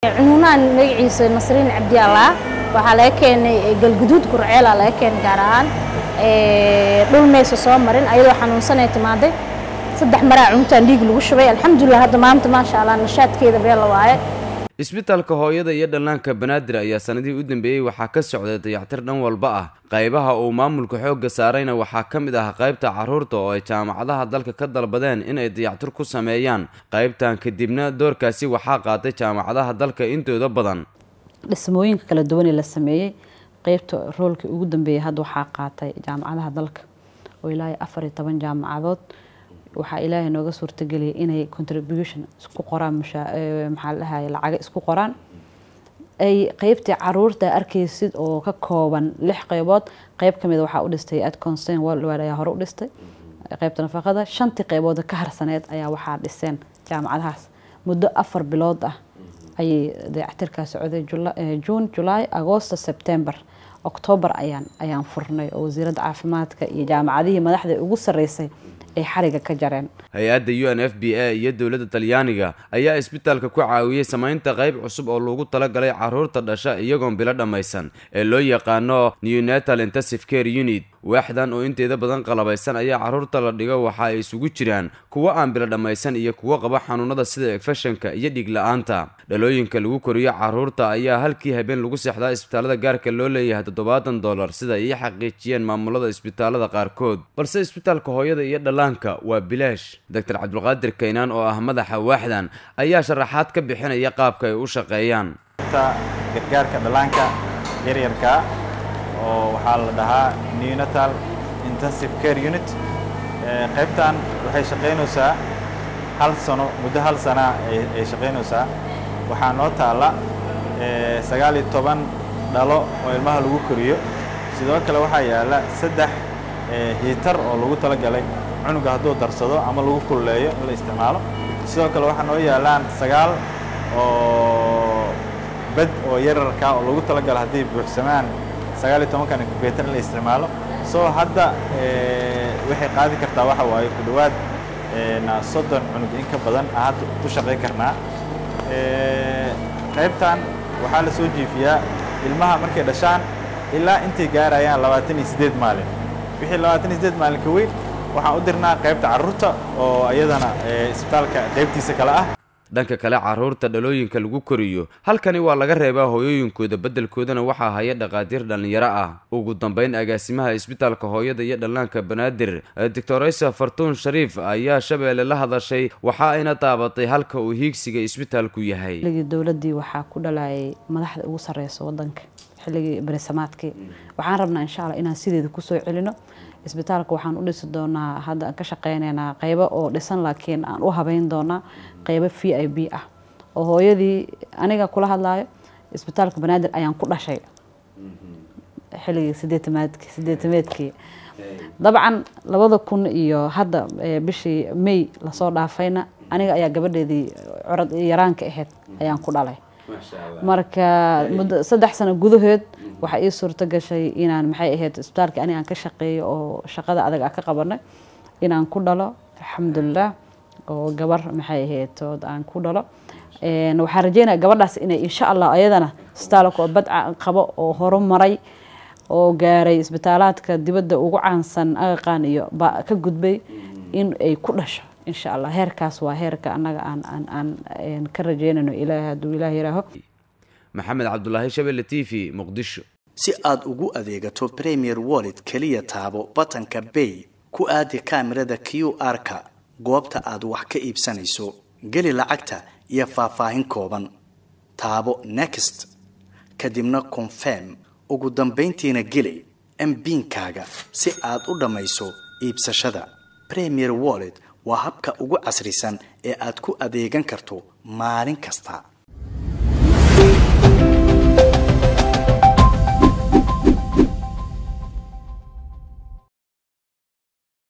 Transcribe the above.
cunuunaan magaciisa nasriin cabdiallah waxaa laga keenay galguduud gurceela laga keenay gaar ahaan dhul maysa soo marin ayadoo xanuunsanay timaaday saddex maraa cuntaan dhiig lagu shubay alxamdulilah hadda maanta maasha allah nashaadkeeda beel la waaye isbitaalka hooyada iyo dhallaanka banaadir ayaa sanadihii u dambeeyey waxaa ka socday dayactir dhan walba ah qaybaha uu maamulka xoogga saarayna waxaa ka mid ah qaybta carruurta oo ay jaamacadaha dalka ka dalbadeen inay dayactir ku sameeyaan qaybtan kadibna doorkaasi waxaa qaatay jaamacadaha dalka intooda badan dhismooyinka kala duwanee la sameeyey qeybta roolkii ugu dambeeyay hadda waxaa qaatay jaamacadaha dalka oo ilaa afar iyo toban jaamacadood waxaa ilaahay nooga suurtageliyay inay contribution isku qoraan maxaa la dhahay lacaga isku qoraan ay qeybtii caruurta arkaysid oo ka kooban lix qeybood qeyb kamid waxaa u dhistay ad concern worldwide ayaa hore u dhistay qeybta nafaqada shantii qeybood ka harsaneed ayaa waxaa dhiseen jaamacadahaas muddo afar bilood ah ayay dayactirkaa socday june july agosto september octoobar ayaan ayaan furnay oo wasiiradda caafimaadka iyo jaamacadihii madaxda ugu sarreysay ay xariga ka jareen hay-adda u n f b a iyo dowladda talyaaniga ayaa isbitaalka ku caawiyey samaynta qayb cusub oo loogu talagalay carruurta dhasha iyagoon bilo dhammaysan ee loo yaqaano neonatal intensive care unit waaxdan oo inteeda badan qalabaysan ayaa carruurta la dhigo waxa ay isugu jiraan kuwo aan bilo dhammaysan iyo kuwo qaba xanuunada sida efeshanka iyo dhiig la-aanta dhalooyinka lagu koriyo carruurta ayaa halkii habeen lagu seexdaa isbitaalada gaarka loo leeyahay toddobaatan dollar sida ay xaqiijiyeen maamulada isbitaalada qaarkood balse isbitaalka hooyada iyo dhallaanka waa bilaash doctor cabdulqaadir kaynaan oo ah madaxa waaxdan ayaa sharaxaad ka bixinaya qaabka ay u shaqeeyaan gargaarka dhallaanka yaryarka oo waxaa la dhahaa neonatal intensive care unit qaybtan waxay shaqaynaysaa hal sano muddo hal sana ay shaqaynaysaa waxaa noo taalla sagaal iyo toban dhalo oo ilmaha lagu koriyo sidoo kale waxaa yaalla saddex hiitar oo lagu talagalay cunuga hadduu darsado ama lagu kululeeyo in la isticmaalo sidoo kale waxaa noo yaallaan sagaal oo bed oo yararka oo lagu talagalo hadday buuxsamaan sagaal iyo tobankan incubator in la isticmaalo soo hadda waxay qaadi kartaa waxa waaye ku dhowaad soddon cunug in ka badan aan hadda ku shaqayn karnaa qaybtan waxaa la soo jiifiyaa ilmaha markay dhashaan ilaa intay gaarayaan labaatan iyo siddeed maalin wixii labaatan iyo siddeed maalin ka weyn waxaan u dirnaa qaybta carruurta oo iyadana isbitaalka qaybtiisa kale ah dhanka kale carruurta dhalooyinka lagu koriyo halkani waa laga reebaa hooyooyinkooda beddelkoodana waxaa haya dhaqaatiir dhallinyaro ah ugu dambeyn agaasimaha isbitaalka hooyada iyo dhallaanka banaadir doctoresa fartuun shariif ayaa shabeelle la hadashay waxa ayna taabatay halka uu hiigsiga isbitaalku yahay xilligii dowladdii waxaa ku dhalayay madaxda ugu sarreysa waddanka xilligii beresamaadkii waxaan rabnaa insha allah inaan sideeda kusoo celino isbitaalka waxaan u dhisi doonaa hadda aan ka shaqeyneynaa qeybo oo dhisan laakiin aan u habeyn doonaa qeybo v i b ah oo hooyadii aniga kula hadlaayo isbitaalka banaadir ayaan ku dhashay xilligii sideetamaadki sideetameedkii dabcan labada kun iyo hadda bishii may lasoo dhaafayna aniga ayaa gabadheedii curad yaraanka ahayd ayaan ku dhalay marka muddo saddex sano gudahood waxaa ii suurto gashay inaan maxay ahayd isbitaalkii ani aan ka shaqeeyo oo shaqada adag ah ka qabanay inaan ku dhalo alxamdulilah oo gabar maxay ahayd ood aan ku dhalo waxaan rajeynaya gabadhaas inay insha allah ayadana isbitaalka oo badca qabo oo horumaray oo gaaray isbitaalaadka dibadda ugu caansan aqaqaan iyo ba ka gudbay in ay ku dhasho insha allah heerkaas waa heerka annaga aan aan aan ka rajeynayno ilaah hadduu ilaah yiraaho maxamed cabdulaahi shabelle t v muqdisho si aad ugu adeegato premier wallet keliya taabo batanka bay ku aadi kaamirada q r-ka goobta aad wax ka iibsanayso geli lacagta iyo faahfaahin kooban taabo next kadibna confirm ugu dambayntiina geli mbiinkaaga si aad u dhammayso iibsashada premier wallet waa habka ugu casrisan ee aad ku adeegan karto maalin kasta